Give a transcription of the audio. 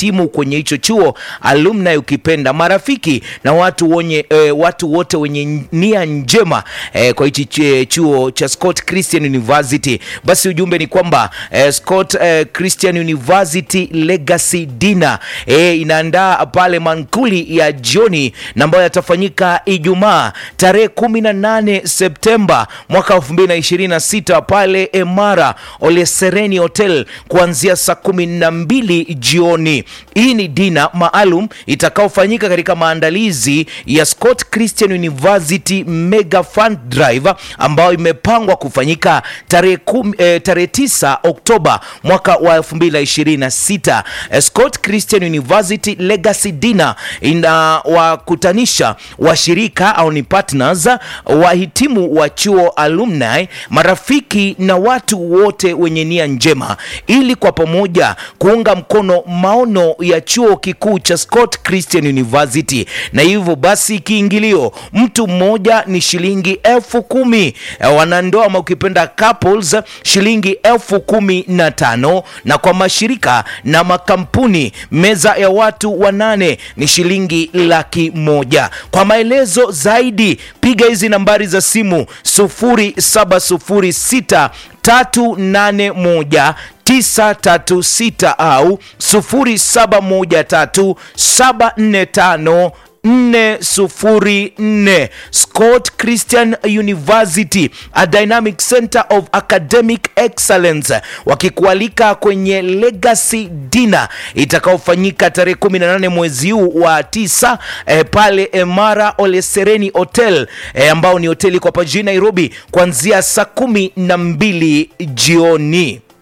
wahitimu kwenye hicho chuo, alumni ukipenda, marafiki na watu wenye e, watu wote wenye nia njema e, kwa hichi chuo cha Scott Christian University. Basi ujumbe ni kwamba e, Scott e, Christian University Legacy Dinner e, inaandaa pale mankuli ya jioni na ambayo yatafanyika Ijumaa tarehe 18 Septemba mwaka 2026 pale Emara Olesereni Hotel kuanzia saa kumi na mbili jioni. Hii ni dina maalum itakaofanyika katika maandalizi ya Scott Christian University Mega Fund Drive ambayo imepangwa kufanyika tarehe eh, tarehe 9 Oktoba mwaka wa 2026. Eh, Scott Christian University Legacy Dinner inawakutanisha washirika au ni partners, wahitimu wa chuo, alumni, marafiki na watu wote wenye nia njema ili kwa pamoja kuunga mkono maono ya chuo kikuu cha Scott Christian University. Na hivyo basi kiingilio mtu mmoja ni shilingi elfu kumi wanandoa ama ukipenda couples shilingi elfu kumi na tano na kwa mashirika na makampuni meza ya watu wanane ni shilingi laki moja. Kwa maelezo zaidi piga hizi nambari za simu 0706 381 936 au 0713745404. Scott Christian University, a dynamic center of academic excellence, wakikualika kwenye Legacy Dinner itakaofanyika tarehe 18 mwezi huu wa tisa eh, pale Emara Olesereni Hotel eh, ambao ni hoteli kwa hapa jijini Nairobi kuanzia saa kumi na mbili jioni.